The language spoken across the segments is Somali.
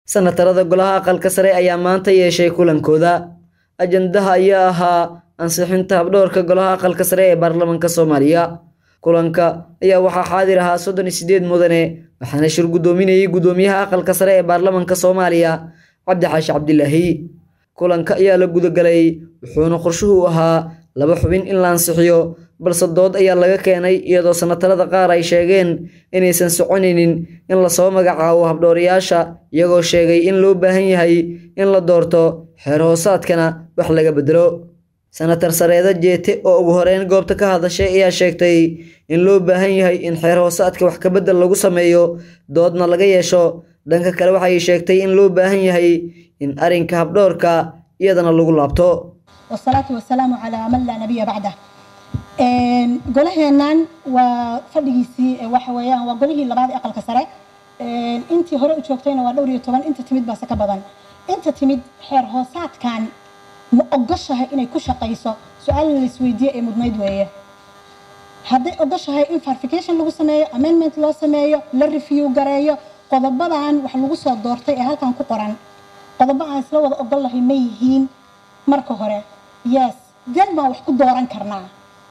Sanatarada Golaha Aqalka Sare ayaa maanta yeeshay kulankooda. Ajandaha ayaa ahaa ansixinta habdhowrka Golaha Aqalka Sare ee Baarlamaanka Soomaaliya. Kulanka ayaa waxaa xaadir ahaa soddon iyo sideed mudane waxaana shir gudoominayay gudoomiyaha Aqalka Sare ee Baarlamaanka Soomaaliya Cabdi Xaashi Cabdilaahi. Kulanka ayaa la gudagalay wuxuuna qorshuhu ahaa laba xubin in la ansixiyo balse dood ayaa laga keenay iyadoo sanatarada qaar ay sheegeen inaysan soconaynin in lasoo magacaabo habdhowrayaasha iyagoo sheegay in loo baahan yahay in la doorto xeer hoosaadkana wax laga bedelo. Sanatar Sareeda Jeete oo ugu horeyn goobta ka hadashay ayaa sheegtay in loo baahan yahay in xeer hoosaadka wax ka bedel lagu sameeyo doodna laga yeesho dhanka kale waxay sheegtay in loo baahan yahay in arrinka habdhowrka iyadana lagu laabto. والصلاة والسلام على من لا نبي بعده golaheennan waa fadhigiisii waxa weeyaan waa golihii labaad ee aqalka sare intii hore u joogtayna waa dhowr iyo toban inta timid baase ka badan inta timid xeer hoosaadkan ma ogoshahay inay ku shaqayso su-aal la isweydiiye ee mudnayd weeye hadday ogoshahay in verification lagu sameeyo amendment loo sameeyo la review gareeyo qodobadan wax lagu soo doortay ee halkan ku qoran qodobo aan isla wada ogol lahay ma yihiin marka hore yes den baan wax ku dooran karnaa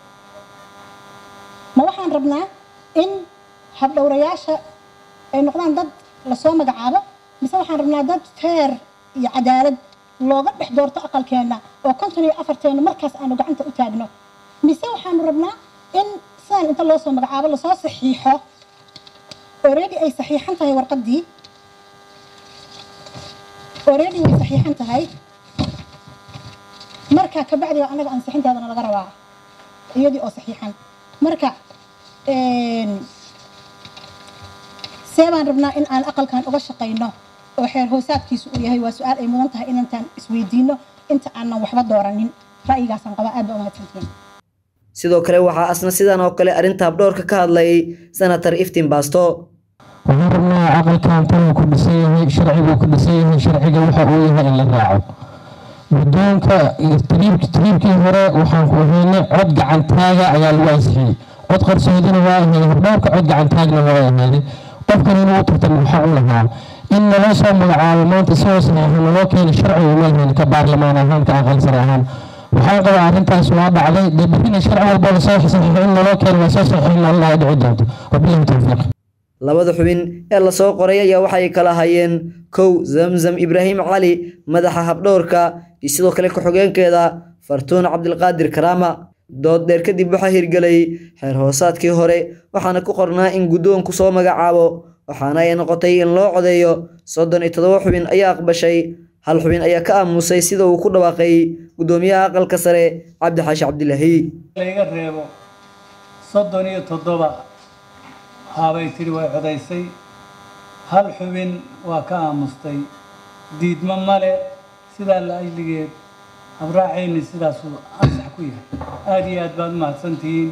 ma waxaan rabnaa in habdhowrayaasha ay noqdaan dad lasoo magacaabo mise waxaan rabnaa dad feer iyo cadaalad looga dhex doorto aqalkeenna oo konton iyo afarteena markaas aanu gacanta u taagno mise waxaanu rabnaa in sidaan inta loo soo magacaabo lasoo saxiixo already ay saxiixan tahay warqaddii already way saxiixan tahay marka kabacdi waa anaga ansixinteedana laga rabaa iyadii oo saxiixan marka see baan rabnaa in aan aqalkan uga shaqayno oo xeer hoosaadkiisu uu yahay waa su-aal ay mudan tahay inantaan isweydiino inta aanan waxba dooranin ra'yigaasaan qabaa aad baa umahadsantihiin sidoo kale waxaa asna sidan oo kale arrinta habdhowrka ka hadlay sanatar iftiin baasto waxaan rabnaa aqalkan taluu ku dhisan yahay sharciguu ku dhisan yahay sharciga waxa uu yahay in la raaco guddoonka tiriibkii hore waxaan ku ahaynay cod gacantaaga ayaa lagu ansixiyey cod qarsoodina waa ahayd habdhowrka cod gacantaagna waa ahaaday qofkan inuu tartan waxa u lahaa in naloo soo magacaabo maanta isagoo saxiixa naloo keena sharciga uma lahayn ka baarlamaan ahaan ka aqal sare ahaan waxaan qabaa arrintaas waa dhacday dee berrina sharci walba lasoo saxiixo in naloo keena waa soo saxiixin allah dhici doonto wabilahi tawfiiq labada xubin ee lasoo qoray ayaa waxay kala hayeen kow zamzam ibraahim cali madaxa habdhowrka iyo sidoo kale ku-xigeenkeeda fartuun cabdilqaadir karaama dood dheer kadib waxaa hirgelay xeer hoosaadkii hore waxaana ku qornaa in guddoonku soo magacaabo waxaana ay noqotay in loo codeeyo soddon iyo toddoba xubin ayaa aqbashay hal xubin ayaa ka aamusay sida uu ku dhawaaqay guddoomiyaha aqalka sare cabdi xaashi cabdilaahi laga reebo soddon iyo toddoba haabay tidhi way codaysay hal xubin waa ka aamustay diidmo male sidaa la ajligeed habraacayni sidaasuu ansax ku yahay aada iyo aad baad mahadsantihiin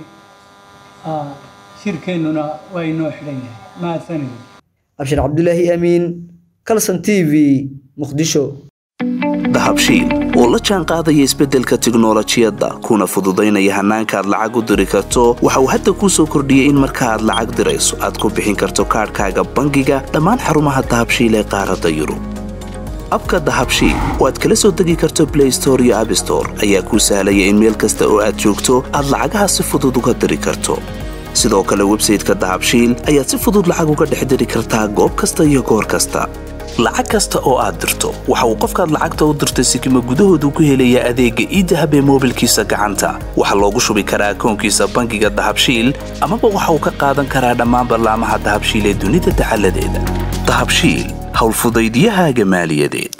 shirkeennuna waa inoo xidhan yahay mahadsanidin abshir cabdulaahi amiin calson t v muqdisho dahabshiil oo la jaan qaadaya isbeddelka tiknolojiyadda kuna fududaynaya hannaanka aad lacag u diri karto waxa uu hadda kuu soo kordhiyey in marka aad lacag dirayso aad ku bixin karto kaadhkaaga bangiga dhammaan xarumaha dahabshiil ee qaaradda yurub abka dahabshiil oo aad kala soo degi karto blay store iyo abstore ayaa kuu sahlaya in meel kasta oo aad joogto aad lacagaha si fudud uga diri karto sidoo kale websayteka dahabshiil ayaad si fudud lacag uga dhex diri kartaa goob kasta iyo goor kasta lacag kasta oo aad dirto waxa uu qofkaad lacagta u dirtay sikima gudahoodu ku helayaa adeegga iidahab ee moobilkiisa gacanta waxaa loogu shubi karaa akoonkiisa bangiga dahabshiil amaba waxa uu ka qaadan karaa dhammaan ballaamaha dahabshiil ee dunida dacaladeeda dahabshiil howlfudaydyahaaga maaliyadeed